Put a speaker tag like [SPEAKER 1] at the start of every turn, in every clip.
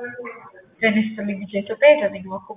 [SPEAKER 1] ጤና ይስጥልኝ ልጄ ኢትዮጵያ የተገኘ በኩል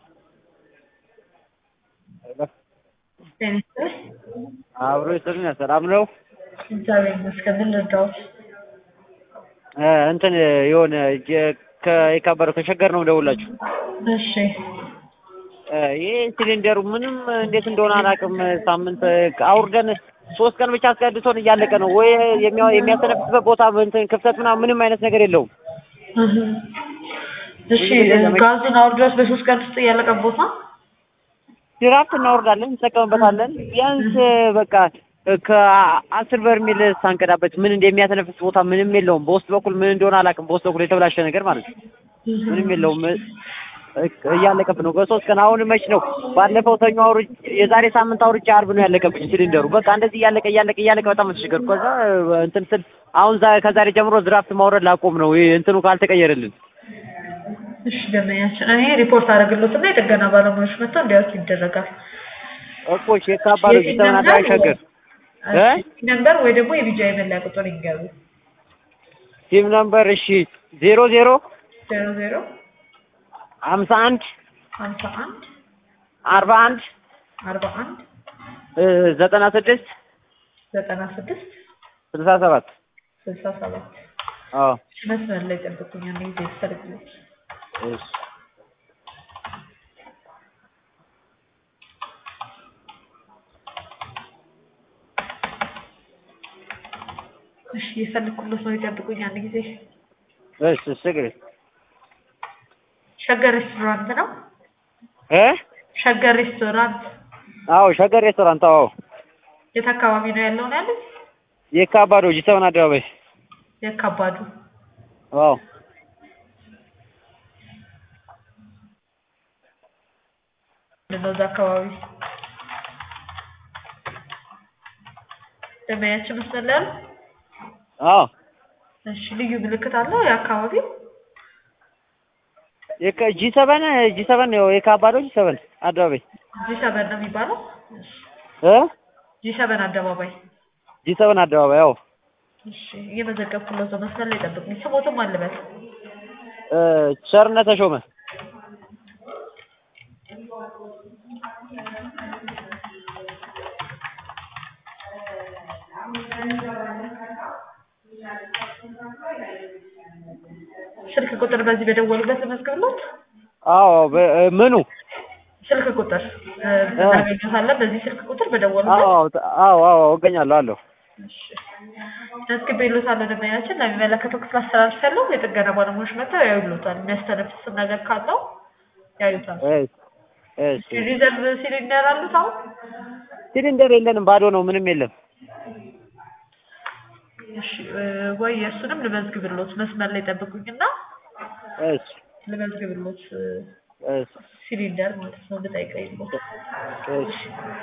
[SPEAKER 1] ጤና ይስጥልኝ
[SPEAKER 2] አብሮ ይስጥልኝ። ሰላም ነው?
[SPEAKER 1] እግዚአብሔር ይመስገን። ምን ልርዳዎት?
[SPEAKER 2] እ እንትን የሆነ ጀ- ከየካበረ ከሸገር ነው ደውላችሁ
[SPEAKER 1] እሺ
[SPEAKER 2] ይህ ሲሊንደሩ ምንም እንዴት እንደሆነ አላውቅም። ሳምንት አውርደን ሶስት ቀን ብቻ አስቀድቶን እያለቀ ነው ወይ የሚያ- የሚያስተነፍስበት ቦታ እንትን ክፍተት ምናምን ምንም አይነት ነገር የለውም።
[SPEAKER 1] እህ። እሺ ጋዙን አውርዶት በሶስት ቀን ውስጥ እያለቀቦት ነው?
[SPEAKER 2] ድራፍት እናወርዳለን፣ እንጠቀምበታለን። ቢያንስ በቃ ከአስር በርሜል ሳንቀዳበት ምን እንደሚያተነፍስ ቦታ ምንም የለውም። በውስጥ በኩል ምን እንደሆነ አላውቅም። በውስጥ በኩል የተበላሸ ነገር ማለት ነው። ምንም የለውም። እያለቀብን ነው በሶስት ቀን። አሁን መች ነው ባለፈው ሰኞ አውርቼ የዛሬ ሳምንት አውርቼ አርብ ነው ያለቀብኝ ሲሊንደሩ። በቃ እንደዚህ እያለቀ እያለቀ እያለቀ በጣም ተቸገርኩ። ከዛ እንትን ስል አሁን ዛ- ከዛሬ ጀምሮ ድራፍት ማውረድ ላቆም ነው ይሄ እንትኑ ካልተቀየረልን።
[SPEAKER 1] እሺ ደመኛችን፣ እኔ ሪፖርት አደረግሎትና የጥገና ባለሙያዎች መጥተው እንዲያዩት ይደረጋል።
[SPEAKER 2] እኮ የካባዶ ጅተና ዳይ ሸገር እ?
[SPEAKER 1] ነምበር ወይ ደግሞ የቢጃ የመለያ ቁጥር ይንገሩ።
[SPEAKER 2] ቲም ነምበር እሺ ዜሮ ዜሮ
[SPEAKER 1] ዜሮ ዜሮ
[SPEAKER 2] ሀምሳ አንድ
[SPEAKER 1] ሀምሳ አንድ
[SPEAKER 2] አርባ አንድ
[SPEAKER 1] አርባ አንድ
[SPEAKER 2] እ ዘጠና ስድስት
[SPEAKER 1] ዘጠና ስድስት
[SPEAKER 2] ስልሳ ሰባት
[SPEAKER 1] ስልሳ ሰባት
[SPEAKER 2] አዎ
[SPEAKER 1] መስመር ላይ ጠብቁኝ። አንድ ጊዜ ይፈልግልኝ።
[SPEAKER 2] እሺ
[SPEAKER 1] እሺ የፈለግኩለት ነው። ይጠብቁኝ አንድ ጊዜ።
[SPEAKER 2] እሺ ችግር የለም።
[SPEAKER 1] ሸገር ሬስቶራንት ነው።
[SPEAKER 2] እ
[SPEAKER 1] ሸገር ሬስቶራንት
[SPEAKER 2] አዎ ሸገር ሬስቶራንት አዎ
[SPEAKER 1] የት አካባቢ ነው ያለው ነው ያሉት?
[SPEAKER 2] የካባዶ ጂሰውን አደባባይ
[SPEAKER 1] የካባዱ
[SPEAKER 2] አዎ
[SPEAKER 1] ምንድነው እዛ አካባቢ ደመያችን መስመር ላይ አሉ?
[SPEAKER 2] አዎ
[SPEAKER 1] እሺ ልዩ ምልክት አለው የአካባቢው?
[SPEAKER 2] የካ ጂ ሰቨን ጂ ሰቨን ነው የካባዶ ጂ ሰቨን አደባባይ
[SPEAKER 1] ጂ ሰበን ነው የሚባለው?
[SPEAKER 2] እ
[SPEAKER 1] ጂ ሰበን አደባባይ።
[SPEAKER 2] ጂ ሰቨን አደባባይ አዎ
[SPEAKER 1] እሺ እየመዘገብኩለት ነው። መስመር ላይ ጠብቁኝ። ስሞትም አልበል
[SPEAKER 2] እ ቸርነት ተሾመ
[SPEAKER 1] ስልክ ቁጥር በዚህ በደወሉበት ልመዝግብሎት?
[SPEAKER 2] አዎ በ- እ ምኑ
[SPEAKER 1] ስልክ ቁጥር እ እናገኘታለን። በዚህ ስልክ ቁጥር በደወሉበት
[SPEAKER 2] አዎ አዎ አዎ እገኛለሁ አለሁ
[SPEAKER 1] መዝግቤሎታለሁ። ደንበኛችን ለሚመለከተው ክፍል አስተላልፌያለሁ። የጥገና ባለሙያዎች መጥተው ያዩሎታል። የሚያስተነፍስም ነገር ካለው ያዩታል።
[SPEAKER 2] እሺ እሺ
[SPEAKER 1] ሪዘርቭ ሲሊንደር አሉት አሁን?
[SPEAKER 2] ሲሊንደር የለንም ባዶ ነው ምንም የለም
[SPEAKER 1] እሺ እ ወይ የእሱንም ልመዝግብሎት። መስመር ላይ ጠብቁኝና
[SPEAKER 2] እሺ
[SPEAKER 1] ልመዝግብሎት እ
[SPEAKER 2] እሺ
[SPEAKER 1] ሲሊንደር ማለት ነው ልጠይቀይሎት።
[SPEAKER 2] እሺ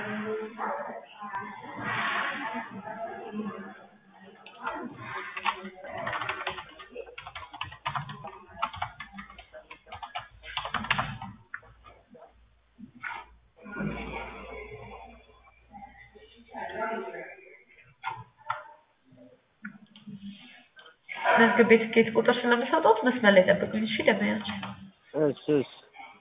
[SPEAKER 1] መዝግቤ ትኬት ቁጥር ስለምሰጠት መስመር ላይ ጠብቁኝ። እሺ ደንበኛችን
[SPEAKER 2] እሺ እሺ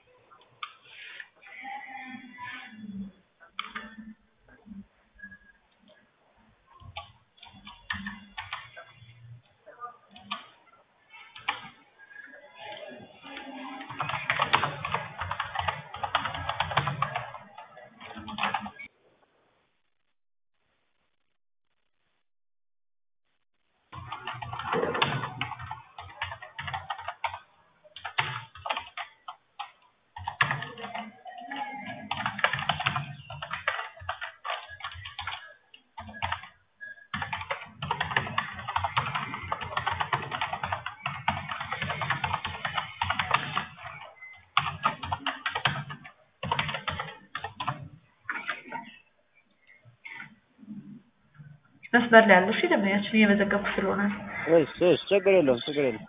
[SPEAKER 1] መስመር ላይ ያለው እሺ ደንበኛችን እየመዘገብኩ ስለሆነ ነው።
[SPEAKER 2] እሺ እሺ ችግር የለውም ችግር የለውም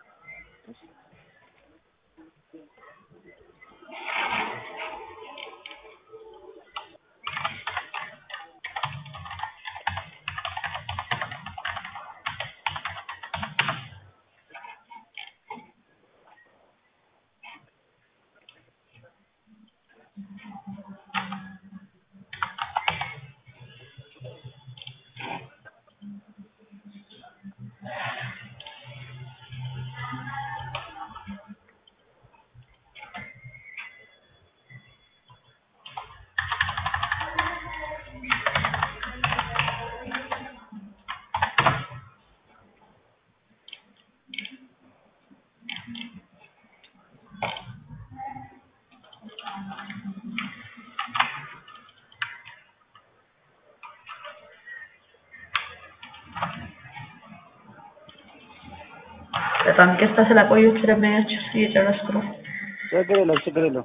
[SPEAKER 1] በጣም ይቅርታ ስላቆየሁት ስለማያችሁ እየጨረስኩ ነው።
[SPEAKER 2] ችግር የለውም ችግር የለውም።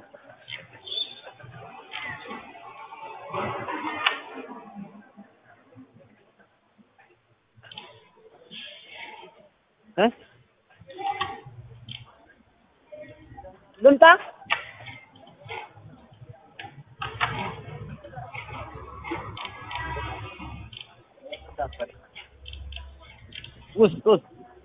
[SPEAKER 2] እ ልምጣ ውስጥ ውስጥ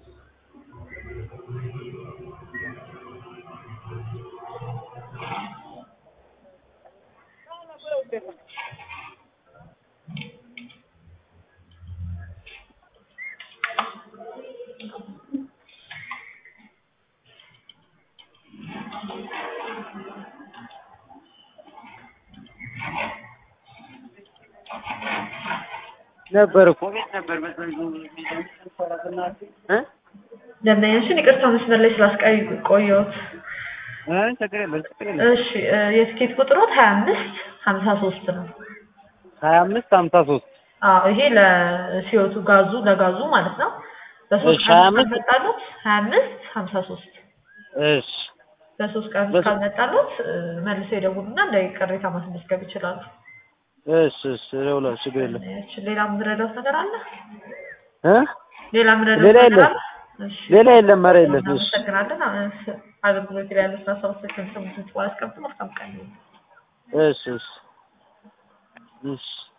[SPEAKER 2] ነበር እኮ ቤት ነበር እ
[SPEAKER 1] ደንበኛችን ይቅርታ መስመር ላይ ስላስቆየሁት።
[SPEAKER 2] እ ችግር የለም ችግር የለም።
[SPEAKER 1] እሺ እ የትኬት ቁጥሮት ሀያ አምስት ሀምሳ ሶስት ነው።
[SPEAKER 2] ሀያ አምስት ሀምሳ ሶስት
[SPEAKER 1] አዎ ይሄ ለሲዮቱ ጋዙ ለጋዙ ማለት ነው። በሶስት
[SPEAKER 2] እሺ፣
[SPEAKER 1] ቀን
[SPEAKER 2] ሀያ
[SPEAKER 1] ውስጥ
[SPEAKER 2] አምስት
[SPEAKER 1] ካልመጣሉት ሀያ አምስት ሀምሳ ሶስት
[SPEAKER 2] እሺ
[SPEAKER 1] በሶስት ቀን ውስጥ
[SPEAKER 2] በሶ-
[SPEAKER 1] ካልመጣሉት እ መልሰው ይደውሉና እንደ ቅሬታ ማስመዝገብ ይችላሉ።
[SPEAKER 2] እሺ እሺ እደውላለሁ ችግር የለም
[SPEAKER 1] እሺ ሌላ የምንረዳውት ነገር አለ?
[SPEAKER 2] እ
[SPEAKER 1] ሌላ የምንረዳውት
[SPEAKER 2] ሌላ
[SPEAKER 1] ነገር
[SPEAKER 2] የለም።
[SPEAKER 1] አለ? እሺ
[SPEAKER 2] ሌላ የለም ኧረ የለም እሺ
[SPEAKER 1] እናመሰግናለን። አ- አገልግሎት ላይ ያሉት ሀሳቦችን ስሙትን ጽፎ አስቀምጡ። መልካም ቀን ይሁን።
[SPEAKER 2] እሺ እሺ እሺ